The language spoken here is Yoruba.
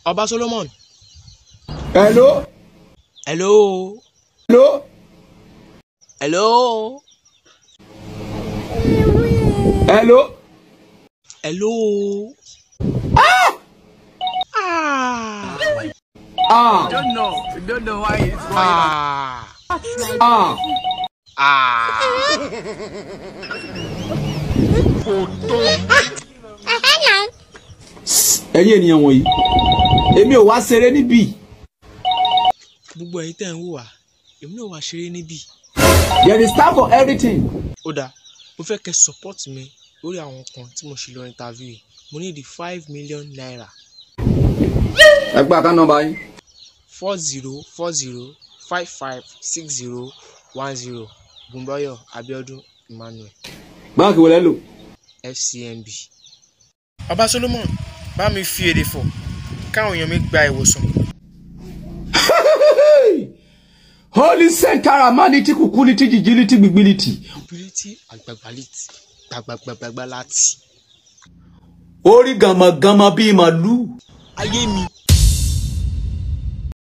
ọba solomon hello hello hello hello hello hello. ah. ah. ah don't know. We don't know why it's going ah. ah ah. ẹ̀yin ènìyàn wọ̀nyí èmi ò wá ṣeré níbí gbogbo ẹ̀yin tẹ́ ń wò wá èmi náà wá ṣeré níbí. there is time for everything ó dáa mo fẹ́ kẹ́ support mi lórí àwọn kan tí mo ṣe lọ interview yìí mo ní di five million naira ẹ gba àká nọ́mbà yín four zero four zero five five six zero one zero Bùnbọ́yọ̀ Abíọ́dún Emmanuel báńkì wọlé lò FCMB. Bàbá Solomon bá mi fi èdè fọ̀ káwọn èèyàn mi gba ìwòsàn. holy sentara maniti kukuliti jijiliti gbigbiliti ability agbagbaliti gbagbagbagba láti. orí gàmàgàmà bíi màlúù ayé mi